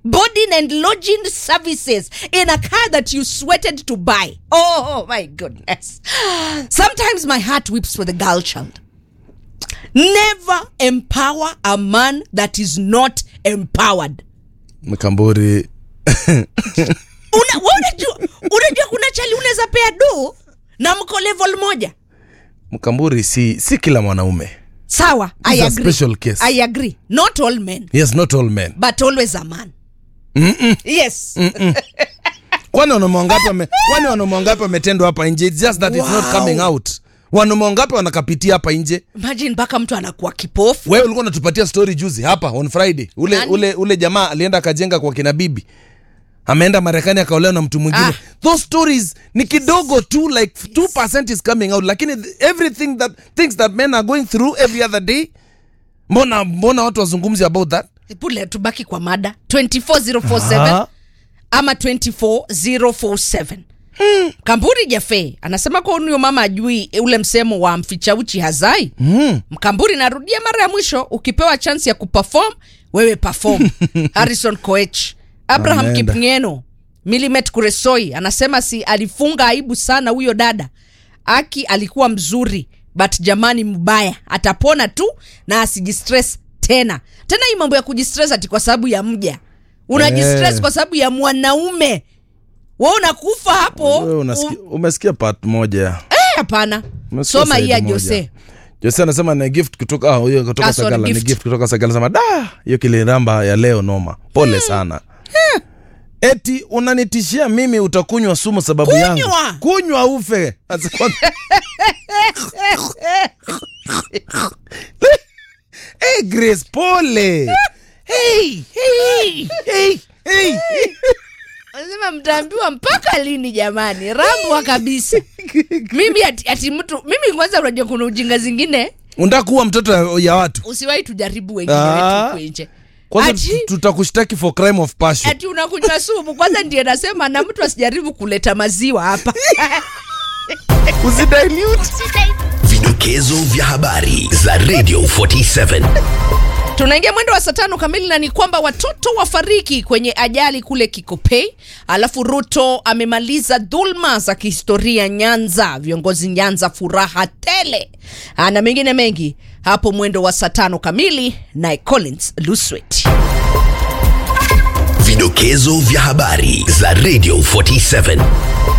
boarding and lodging services in a car that you sweated to buy. Oh my goodness. Sometimes my heart weeps for the girl child. Never empower a man that is not empowered. mkamburi Una, wa- unajua, unajua kuna chali unaweza pea do na mko level moja. mkamburi si si kila mwanaume Sawa, I It's a agree. special case. I agree. Not all men, yes not all men but always a man. Yes. kwani wanaume wangapi wame, kwani wanaume wangapi wametendwa hapa nje It's just that it's not Wow. coming out wanaume wangapi wanakapitia hapa nje Imagine mpaka mtu anakuwa kipofu. wewe ulikuwa unatupatia story juzi hapa on friday ule Nani? ule ule jamaa alienda akajenga kwa kina bibi ameenda marekani akaolewa na mtu mwingine Ah. those stories ni kidogo tu like 2% is coming out lakini th- everything that things that men are going through every other day mbona mbona watu wazungumzi about that Pule tubaki kwa mada 24047 Aha. ama 24047. Kamburi Jafe anasema kwa huyo mama ajui ule msemo wa mficha uchi hazai. mm. Mkamburi, narudia mara ya mwisho, ukipewa chance ya kuperform wewe perform. Harrison Koech, Abraham Ameenda. Kipngeno, Milimet Kuresoi anasema si alifunga aibu sana huyo dada. Aki alikuwa mzuri but jamani, mbaya atapona tu na asijistress tena tena. Hii mambo ya kujistress ati kwa sababu ya mja unajistress Eh. kwa sababu ya mwanaume, wewe unakufa hapo. Wewe unasikia- umesikia part moja Eh, Hapana, Umesikia soma hii ya side moja. Jose. jose anasema ni gift kutoka ah, huyo kutoka Ah, sorry, sagala ni gift. gift kutoka sagala sema da hiyo kiliramba ya leo noma pole sana eti unanitishia mimi utakunywa sumu sababu Kunywa! yangu kunywa ufe Asikuwa- hey, grace pole hey, hey, hey, hey. Anasema mtaambiwa mpaka lini jamani, rambwa kabisa. mimi ati, ati mtu mimi kwanza, unajua kuna ujinga zingine unataka kuwa mtoto ya- ya watu usiwahi tujaribu wengine Ah. wetu huku nje. kwanza Ati, tu- tutakushtaki for crime of passion ati unakunywa sumu kwanza, ndiye nasema na mtu asijaribu kuleta maziwa hapa. usidilute Vidokezo vya habari za Radio 47. Tunaingia mwendo wa saa tano kamili, na ni kwamba watoto wafariki kwenye ajali kule Kikopey. Alafu Ruto amemaliza dhulma za kihistoria Nyanza, viongozi Nyanza furaha tele, Ah, na mengine mengi hapo mwendo wa saa tano kamili, naye Collins Luswet. Vidokezo vya habari za Radio 47.